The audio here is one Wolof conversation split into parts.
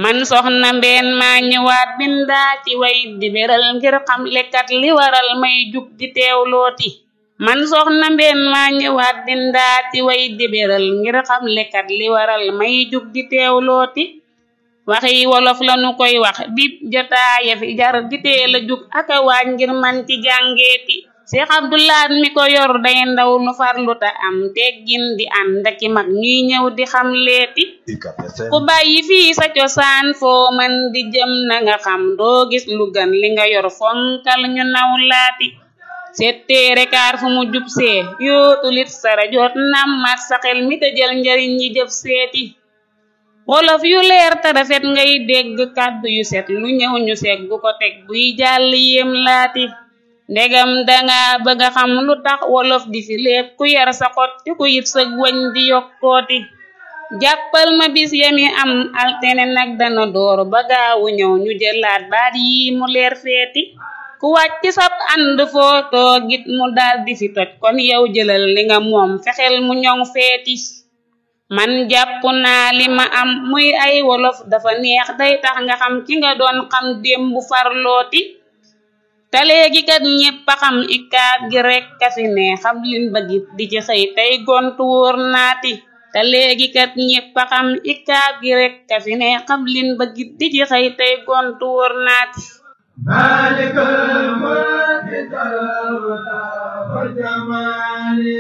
man soxna mbeen maa ñëwaat bindaa ci way di beral ngir xam lekkat li waral may jug di teewlooti man soxna mbeen maa ñëwaat bindaa ci way di beral ngir xam lekkat li waral may jug di teewlooti waxi wolof lanu koy wax bib jotaaya fi jar di teel a jug aka waaj ngir man ci jàngeeti Seex Abdulaat mi ko yor day ndaw lu farlu ta am teggin di ànd aki mag ñuy ñëw di xam leeti ku bàyyi fii sa cosaan foo man di jëm na nga xam doo gis lu gan li nga yor fonkal ñu naw laati setteere kaar fu mu jub see yootulit sara jot nammat sa xel mi te jël njariñ yi jëf seeti wolof yu leer te rafet ngay dégg kàddu yu set lu ñëw ñu seggu ko teg buy jàll yéem laati ndegam danga bëgga xam lu tax wolof di fi lépp ku yar sa xot te ku yit sëg wañ di yokkooti jàppal ma bis yami am altene nag dana door ba gaawu ñëw ñu jëlaat baat yi mu leer feeti ku wàcc sab ànd foo toogit mu dal di fi toj kon yow jëlal li nga moom fexeel mu ñoŋ feeti man jàpp naa li ma am muy ay wolof dafa neex day tax nga xam ki nga doon xam démb farlooti te léegi kat ñépp a xam ikaab gi rekk a fi ne xam lin bëggit di ci xëy tey gontu wóor naati te léegi kat ñépp a xam ikaab gi rekk a fi ne xam lin bëggit di ci xëy tey gontu wóor naati maalikal mulki wal jamaali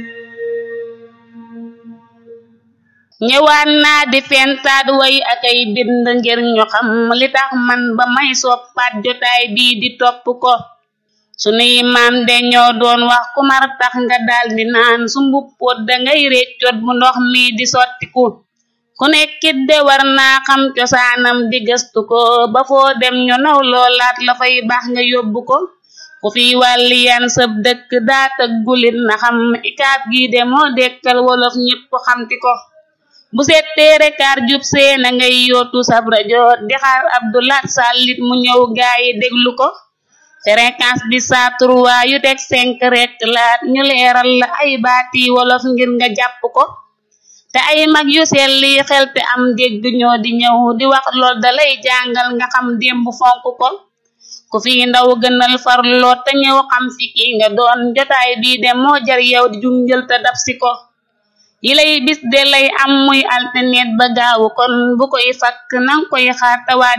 ñëwaan naa di fentaat way akay bind ngir ñu xam li tax man ba may soppaat jotaay bii di topp ko sunuy maam de ñoo doon wax ku mar tax nga daldi naan su mbuppoot dangay réccoot bu ndox mi di sottiku ku nekkit de war naa xam cosaanam di gëstu ko ba foo dem ñu naw loolaat la fay baax nga yóbbu ko ku fi wàlli yan sëb dëkk daa tëggulit na xam ikaab gi de moo dekkal wolof ñépp xamti ko bu settee rekaar jub see na ngay yootu sab rajo di xaar Abdulaat sàllit mu ñëw gaayi déglu ko fréquence bi saa trois yu teg cinq rek laat ñu leeral la ay baati wolof ngir nga jàpp ko te ay mag yu selli xel te am dégg ñoo di ñëw di wax lool dalay jàngal nga xam démb fonk ko ku fi ndaw gënal farloo te ñëw xam fi ki nga doon jotaay bii de moo jar yow di junjël te dab si ko yi lay bis de lay am muy alternet ba gaawu kon bu koy fakk nang koy xaar tawaat